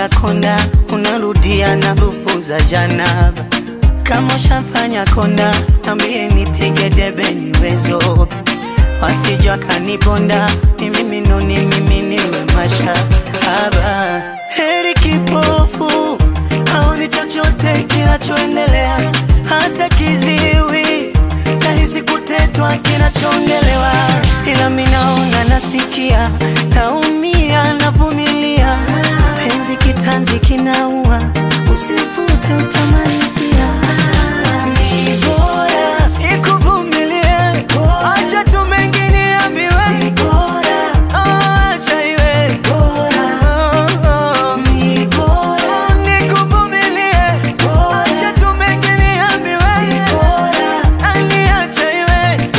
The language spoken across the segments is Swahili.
konda, unarudia na nguvu za jana. Kama ushafanya konda, nambie nipige debe niwezo, wasija kanibonda, ni mimi ndo ni mimi niwe mashahaba. Heri kipofu haoni chochote kinachoendelea, hata kiziwi nahisi kutetwa kinachoongelewa, ila mimi naona, nasikia, naumia, navumilia, penzi kitanzi kinaua, usivute utamalizia. Ni bora ikuvumilie, acha tu mengine ambiwe, acha iwe ni bora nikuvumilie, acha tu mengine ambiwe, ani acha iwe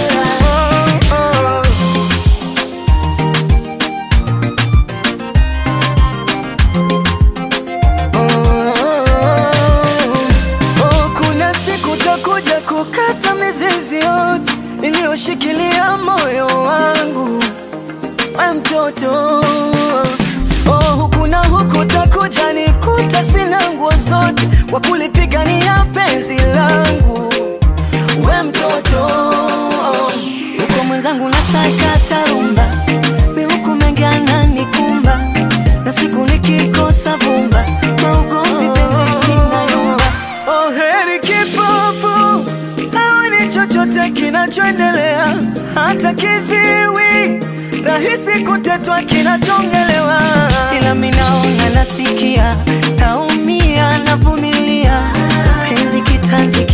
Oh, kuna siku takuja kukata mizizi yote iliyoshikilia moyo wangu, we mtoto. Oh, huku na huku takuja nikuta sina nguo zote kwa kulipigania penzi langu, we mtoto. Huko mwenzangu nasakata rumba, mi huku mengi ananikumba, na siku nikikosa vumba, maugomvi penzi linayumba. Oh, heri kipofu haoni chochote kinachoendelea, hata kiziwi rahisi kutetwa kinachongelewa, ila mimi naona, nasikia, naumia, navumilia, penzi kitanzi